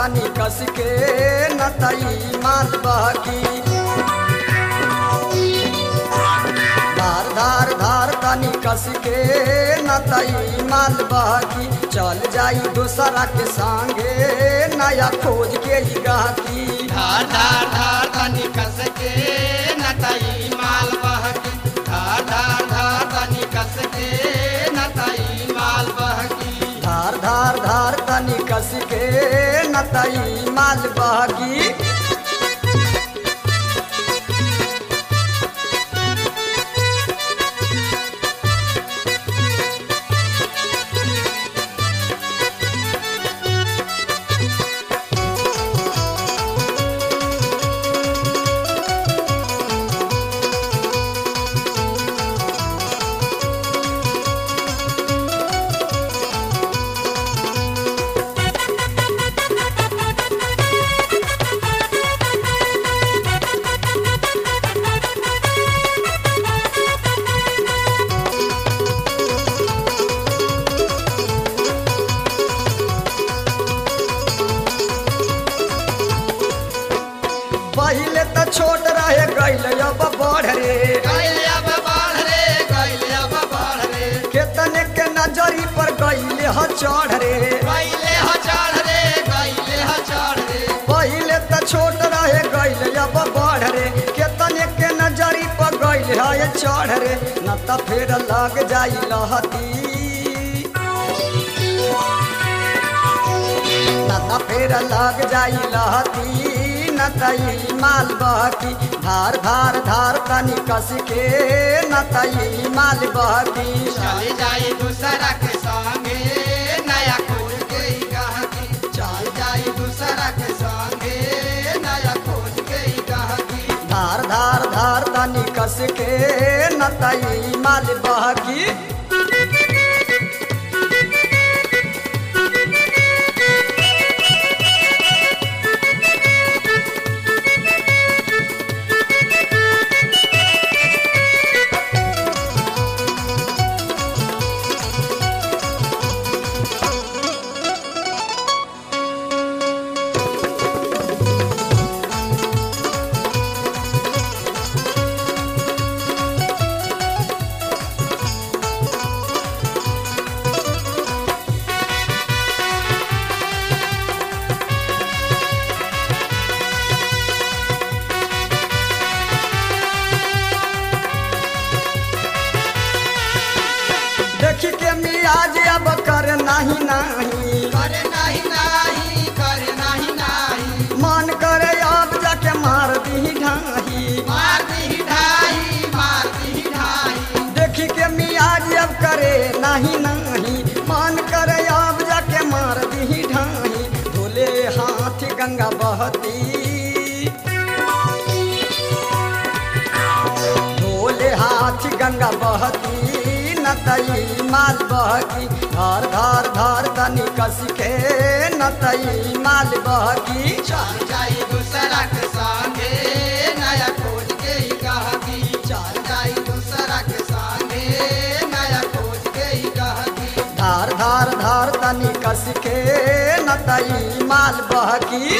तनी कस के नतई माल बहकी धार धार धार तनी कस के नतई माल बहकी चल जाई दूसरा के संगे नया खोज के ही गाती धार धार धार तनी कस के नतई माल बहकी धार धार धार तनी कस के नतई माल बहकी धार धार धार तनी कस के नतई माल बहकी पहले तो छोट रहे गैल अब बढ़ रे गैल अब बढ़ रे गैल अब बढ़ रे केतने के नजरी पर गैले ह चढ़ रे गैले ह चढ़ रे गैले ह चढ़ रे पहले तो छोट रहे गैल अब बढ़ रे केतने के नजरी पर गैल है चढ़ रे न त फिर लग जाई लहती न त फिर लग जाई लहती न तई माल बहकी धार धार धार तनी कस के न तई माल बहकी चले जाई दूसरा के संगे नया खोज के ही गहकी चल जाई दूसरा के संगे नया खोज के ही गहकी धार धार धार तनी कस के नतई माल बहकी देखी के मियाज अब कर नाही नाही करे नहीं नहीं करे नहीं नहीं मन करे अब जाके मार दी ढाही मार दी ढाई मार दी ढाई देखी के मियाज अब करे नाही नाही मन करे अब जाके मार दी ढाही धोले हाथ गंगा बहती धोले हाथ गंगा बहती नतई माल बहकी धार धार धार तनी कस के नतई माल बहकी चल जाई दूसरा के संगे नया खोज के ही गहकी चल जाई दूसरा के संगे नया खोज के ही गहकी धार धार धार तनी कस के नतई माल बहकी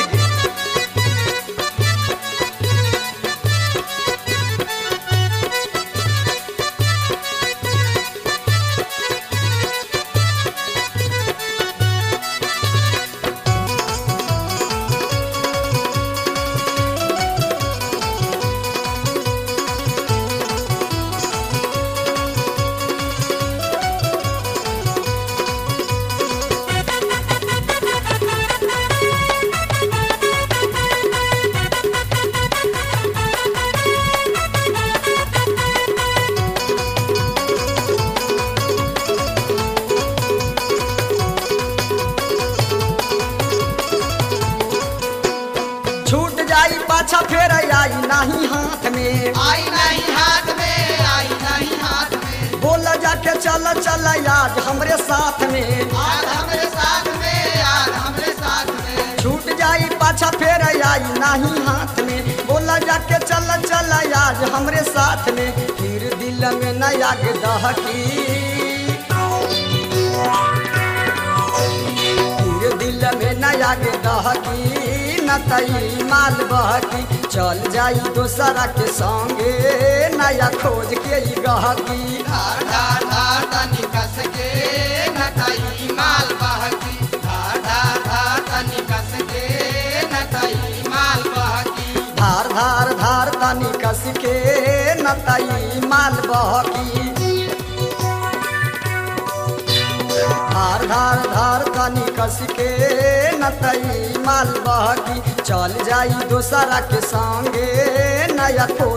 छूट जाई पाछा फेर आई नाही हाथ में आई नहीं हाथ में आई नहीं हाथ में बोल जाके चल चल आज हमरे साथ में आज हमरे साथ में आज हमरे साथ में छूट जाई पाछा फेर आई नाही हाथ में बोला जाके चल चल आज हमरे साथ में फिर दिल में न आग दहकी फिर दिल में न आगे दहकी न तई माल बहकी चल जाई दोसरा के संगे नया खोज के ई गहकी धार धार धार तनी कस के नटाई माल बहकी धार धार धार तनी कस के नटाई माल बहकी धार धार धार तनी कस के न तई माल बहकी धार धार धार तनी कस के न तई माल बहकी चल जाई दोसरा के संगे नया खोज